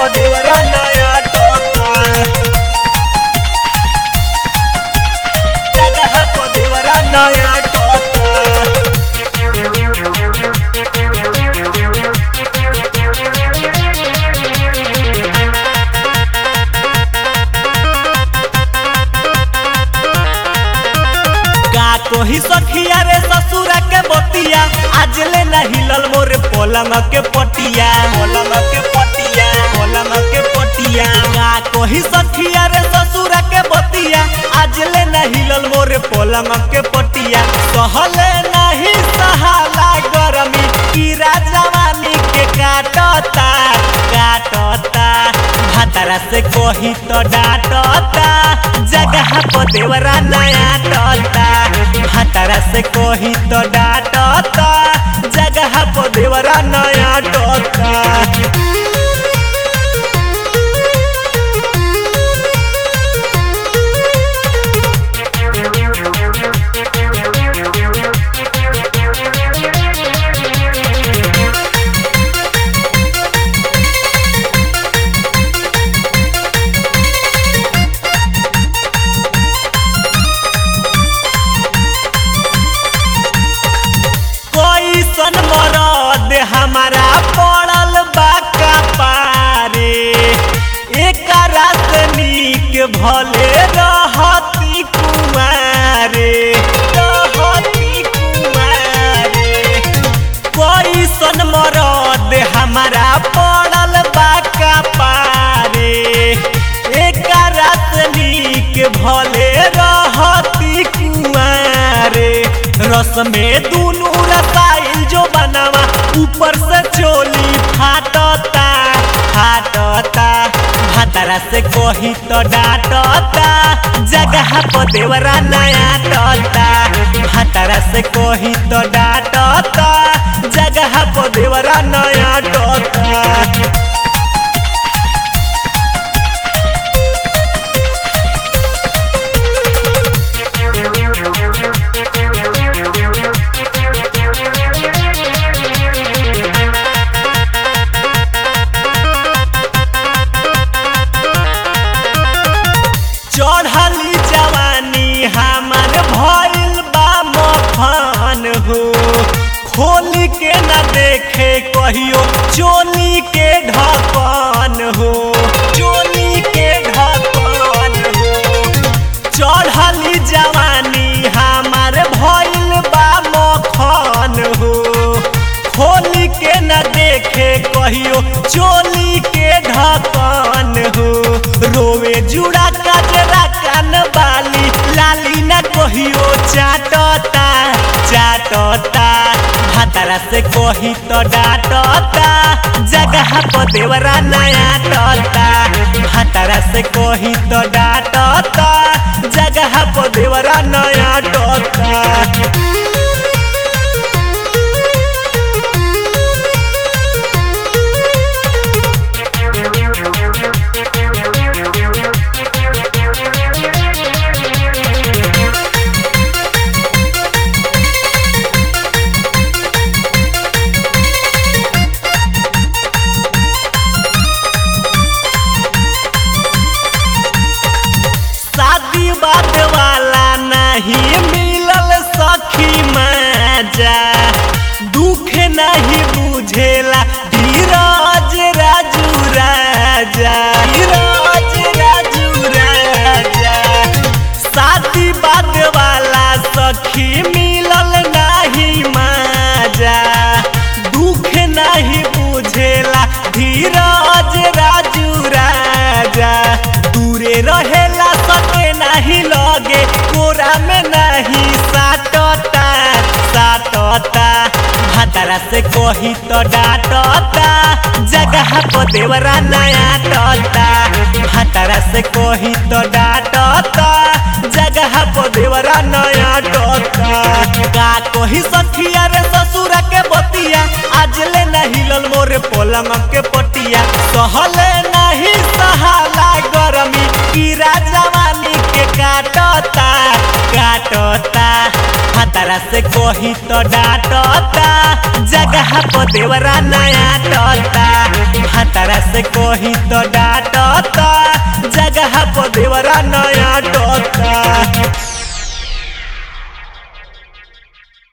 देवरा नया टोका जगह को देवरा नया टोका का कोही सखिया रे ससुरा के बतिया आज ले न हिलल मोर पलंग के पटिया पलंग के पटिया पलंग के पटिया का कोही सखिया रे ससुरा के बतिया आज ले न हिलल मोर पलंग के पटिया सहले नहीं सहाला गरमी कीरा जवानी के काटता काटता भातरा से कोही तो डांटता जगह को देवरा नया टोता भातरा से कोही तो डांटता जगह को देवरा नया टोता कोई सन मरद हमारा पड़ल बा कपारे एक रात नीक भले रहती कुमारे रहती कुमारे कोई सन मरद हमारा पड़ल बा कपारे एक रात नीक भले रहती कुमारे रस में दुनू रसाइल जो बनावा ऊपर से चोली फाटता फाटता भातरा से कोही तो डांटता जगह को देवरा नया टोता भातरा से कोही तो डांटता जगह को देवरा नया टोता चढ़ली जवानी हमार भइल बा मफान हो खोल के न देखे कहियो चोली के ढकन हो चोली के ढकन हो चढ़ली जवानी हमार भइल बा मखन हो खोल के न देखे कहियो चोली के ढकन हो रोवे जुड़ा कजरा कान बाली लाली न कहियो चाटता चाटता भातरा से कही तो डांटता जगह को देवरा नया टोता भातरा से कही तो डांटता जगह को देवरा नया टोता शादी बात वाला नहीं मिलल सखी मजा दुख नहीं बुझेला धीरज राजू राजा धीरज राजू राजा शादी बात वाला सखी मिलल नहीं मजा दुख नहीं बुझेला धीरज राजू राजा दूरे रहेला सके नहीं लगे कोरा में नहीं साटता साटता भातरा से कोही तो डांटता जगह को देवरा नया टोता भातरा से कोही तो डांटता जगह को देवरा नया टोता का कोही सखिया रे ससुरा के बतिया आज ले नहीं लल मोरे पलंग के पटिया सहले नहीं सहाला गरमी कीरा जवानी के काटता काटता हतरा से कोही तो डांटता जगह को देवरा नया टोता हतरा एकरा से कही तो डांटता जगह पर देवरा नया टोता